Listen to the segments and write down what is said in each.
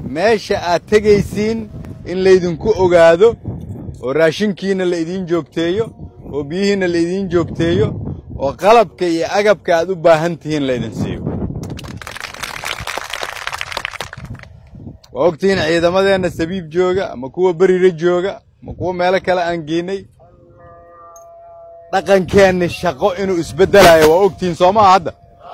meesha aad tegaysiin in laydinku ogaado oo raashinkiinna la idiin joogteeyo oo biyihiinna la idiin joogteeyo oo qalabka iyo agabka aad u baahan tihiin laydin siiyo waa ogtihiin ciidamadeenna sabiib jooga ama kuwa berire jooga ama kuwa meelo kale aan geenay dhaqankeenni shaqo inuu isbeddelayo waa ogtihiin soo maha hadda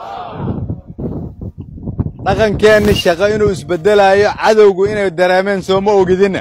dhaqankeenni shaqo inuu isbeddelaayo cadowgu inay dareemeen soo ma ogidinna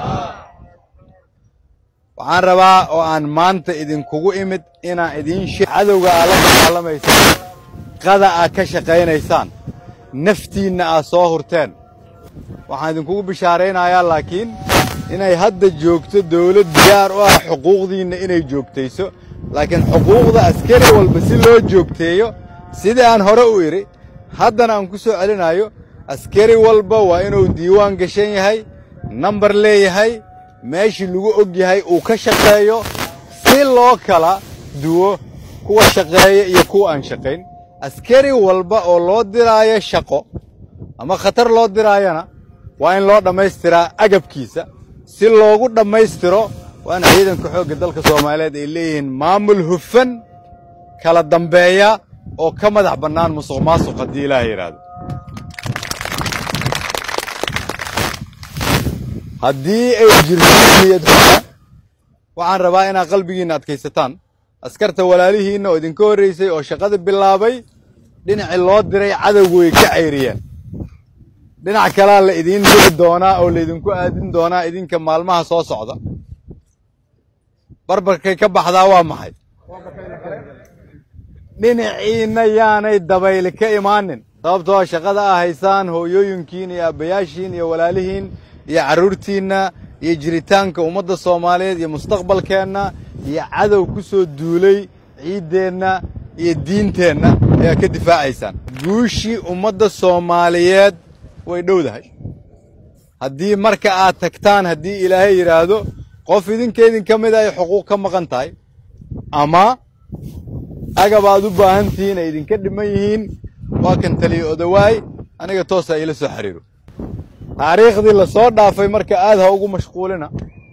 waxaan rabaa oo aan maanta idinkugu imid inaan idiin she cadowga aad la dagaalamaysaan qada aad ka shaqaynaysaan naftiinna aad soo hurteen waxaan idinkugu bishaaraynayaa laakiin inay hadda joogto dawlad diyaar u ah xuquuqdiinna inay joogtayso laakiin xuquuqda askari walba si loo joogteeyo sidii aan hore u idhi haddana aan ku soo celinayo askari walba waa inuu diiwaan gashan yahay nambar leeyahay meeshii lagu og yahay uu ka shaqeeyo si loo kala duwo kuwa shaqeeya iyo kuwa aan shaqayn askari walba oo loo diraayo shaqo ama khatar loo diraayana waa in loo dhammaystiraa agabkiisa si loogu dhammaystiro waa in ciidanka xoogga dalka soomaaliyeed ay leeyihiin maamul hufan kala dambeeya oo ka madax bannaan musuq maasuq haddii ilaah yidhaahdo haddii ay jirto niyad xumo waxaan rabaa inaad qalbigiinna adkaysataan askarta walaalihiinna oo idinka horraysay oo shaqada bilaabay dhinacii loo diray cadowgu way ka cayriyeen dhinac kalaa la idiin diri doonaa oo laydinku aadin doonaa idinka maalmaha soo socda barbarkay ka baxdaa waa maxay dhinaciinna yaanay dabayli ka imaanin sababtoo shaqada aa haysaan hooyooyinkiin iyo aabbayaashiin iyo walaalihiin iyo carruurtiinna iyo jiritaanka ummadda soomaaliyeed iyo mustaqbalkeenna iyo cadow ku soo duulay ciiddeenna iyo diinteenna ayaa ka difaacaysaan guushii ummadda soomaaliyeed way dhowdahay haddii marka aad tagtaan haddii ilaahay yidhaahdo qof idinka idinka mid ay xuquuq ka maqan tahay ama agab aad u baahan tihiin ay idinka dhiman yihiin waa kan taliya odawaay aniga toosa iila soo xiriiro taariikhdii la soo dhaafay marka aad ha ugu mashquulina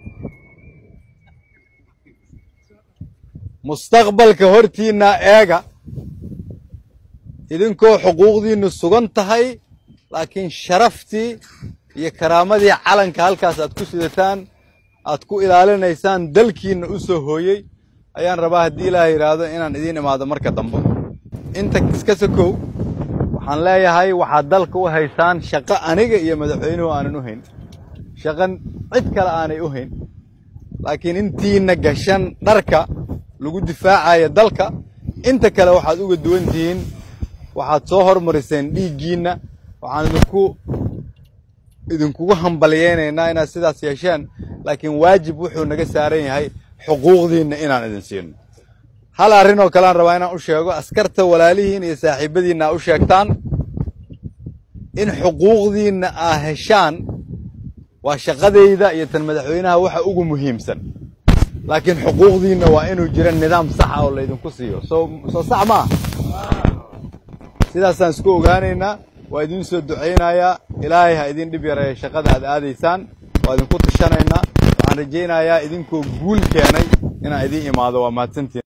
mustaqbalka hortiinna eega idinkoo xuquuqdiinnu sugan tahay laakiin sharaftii iyo karaamadii calanka halkaas aad ku sidataan aad ku ilaalinaysaan dalkiinna u soo hooyey ayaan rabaa haddii ilaah yidhaahdo inaan idiin imaado marka dambe inta iska sokow waxaan leeyahay waxaad dalka u haysaan shaqo aniga iyo madaxweynuhu aanan u hayn shaqan cid kale aanay u hayn laakiin intiinna gashan dharka lagu difaacayo dalka inta kale waxaad uga duwan tihiin waxaad soo hormariseen dhiiggiinna waxaan idinku idinkugu hambalyaynaynaa inaad sidaas yeesheen laakiin waajib wuxuu naga saaran yahay xuquuqdiinna inaan idin siino hal arrin oo kalean rabaa inaan u sheego askarta walaalihiin iyo saaxiibadiinna aa u sheegtaan in xuquuqdiinna aa heshaan waa shaqadayda iyo tan madaxweynaha waxa ugu muhiimsan laakiin xuquuqdiinna waa inuu jira nidaam saxa oo laydinku siiyo soo soo sax ma ah sidaasaan isku ogaanaynaa waa idiin soo ducaynayaa ilaahay ha idin dhib yareeya shaqada aad aadaysaan waa idinku tashanaynaa waxaan rajaynayaa idinkoo guul keenay inaan idiin imaado waa mahadsantiin